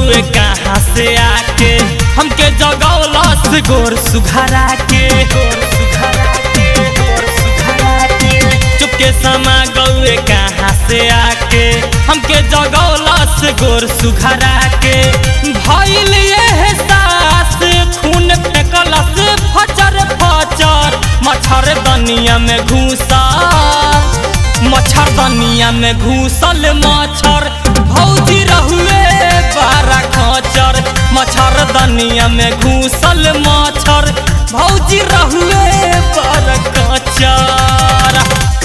गौए कहाँ से आके हमके जगौलस गोर सुघरा के गोर सुघरा के गोर सुघरा के चुपके समा गौए कहाँ से आके हमके जगौलस गोर सुघरा के भइल ये सास खून फेंकलस फचर फचर मच्छर दनिया में घुसा मच्छर दनिया में घुसल मच्छर भौजी रहुए बारा खचर मच्छर दनिया में घुसल मच्छर भौजी रहुए बारा खचर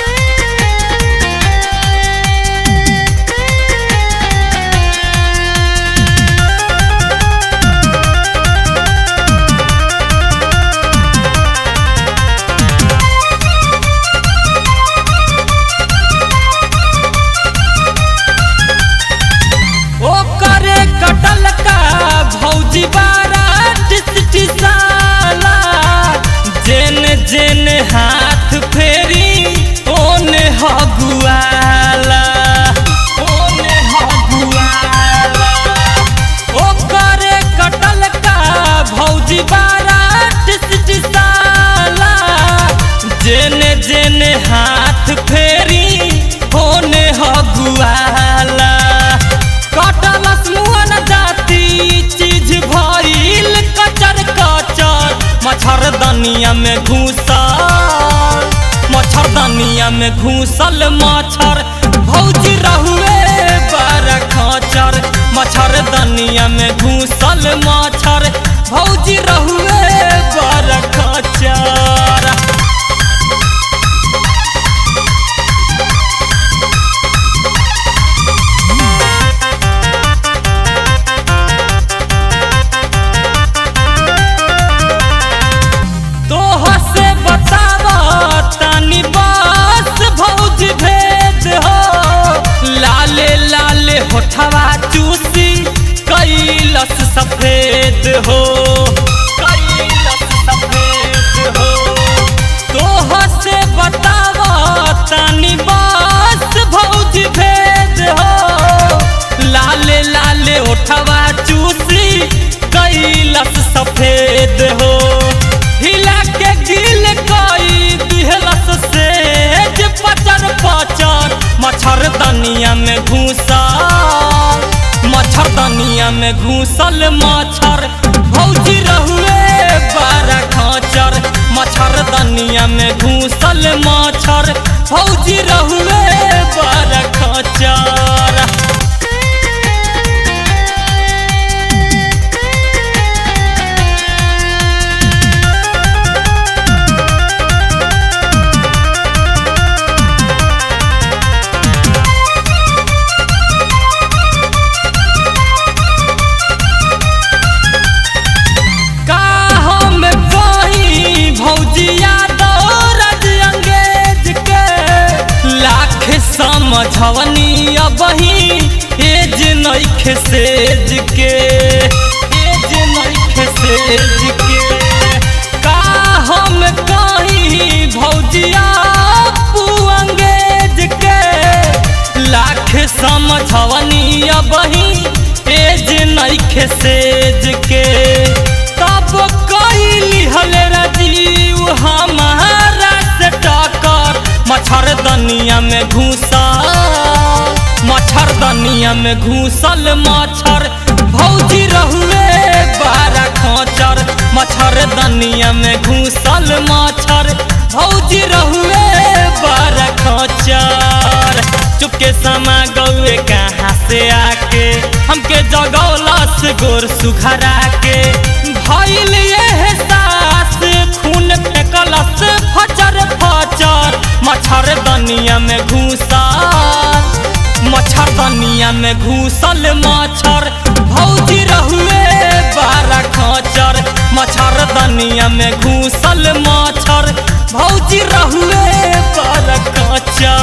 ओ करे कटल का भौजी बारा टिसटिसाला जेन जेन हाथ फेरी ओने हगुआला ओने हगुआला ओ करे कटल का भौजी बारा टिसटिसाला जेन जेन हाथ फेरी होने हगुआला कटलस मुअन जाती चीज भइल कचर कचर मच्छर दनिया में घुसल मच्छर दनिया में घुसल मच्छर भौजी रहुए बारा खचर मच्छर दनिया में घुसल मच्छर भौजी रहुए बारा खचर तोह से बताव तनी बस भौज भेद हो लाले लाले होठवा चूसी कैलस सफेद हो कैलस सफेद हो तोह से बताव तनी बस भौज भेद हो लाले लाले ओठवा चूसी कैलस सफेद हो हिला के गिल कई दिहलस सेज पचर पचर मच्छर दनिया में घुसा मच्छर दनिया में घुसल मच्छर भौजी रहुए बारा खचर मच्छर दनिया में घुसल मच्छर भौजी रहुए बारा खचर का हम कही भौजिया दौरज अंगेज के लाख समझवनी अबही एज नैख सेज के एज नैख सेज के का हम कही भौजिया पू अंगेज के लाख समझवनी अबही एज नैख सेज के तब कैली हले राजीव हमारा से टकर मच्छर दनिया में घुसा मच्छर दनिया में घुसल मच्छर भौजी रहुए बारा खचर मच्छर दनिया में घुसल मच्छर भौजी रहुए बारा खचर चुपके समा गौए कहाँ से आके हमके जगौलस गोर सुघरा के भइल ये सास खून फेंकलस फचर फचर मच्छर दनिया में घुसा मच्छर दनिया में घुसल मच्छर भौजी रहुए बारा खचर मच्छर दनिया में घुसल मच्छर भौजी रहुए बारा खचर